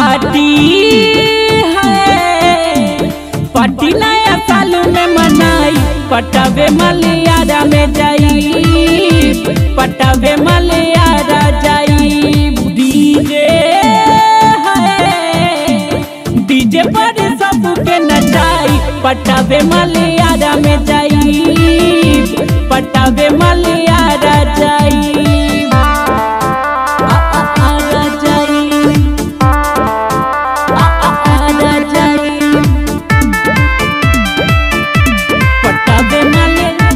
party है party नया साल में मनाई पटावे मलियारा में जाई पटावे मलियारा जाई डीजे है डीजे पर सबके नचाई पटावे मलियारा में जाई पटावे मलियारा जाई आ, आ, आरा जाई आ, आ, आरा जाई पटावे मलियारा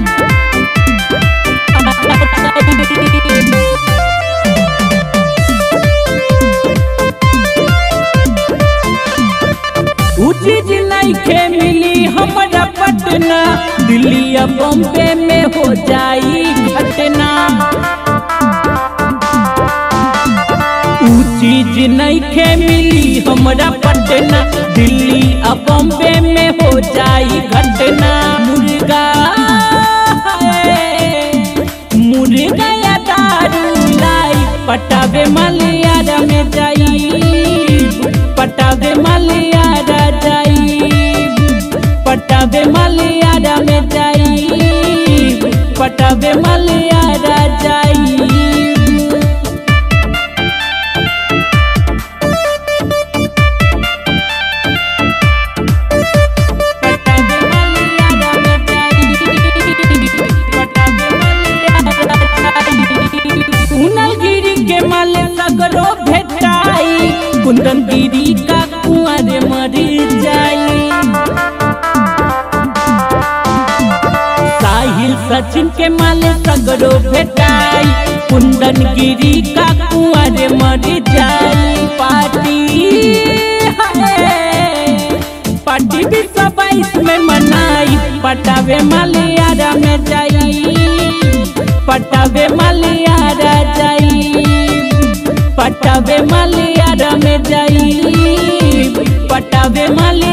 उ चीज नइखे मिली हमरा पटना दिल्ली या बॉम्बे में हो जाई घटना उ चीज नइखे मिली हमरा पटना दिल्ली आ बॉम्बे में हो जाई घटना मुर्गा है, मुर्गा या दारू लाई पटावे मलियारा में जाई पटावे मलियारा जाई पटावे मलियारा में जाई पटावे मलियारा जाई पटावे मलियारा में जाई पटावे मलियारा जाई कुनलगिरी के माल सगरो भेटाई कुंदनगिरी का कुंवर मर जाई साहिल सचिन के माल सगरो भेटाई कुंदनगिरी का कुंवर मर जाई पार्टी है पार्टी भी बाईस में मनाई पटावे मलियारा में जाई पटावे मलियारा जाई पटावे मलियारा में जाई पटावे मलियारा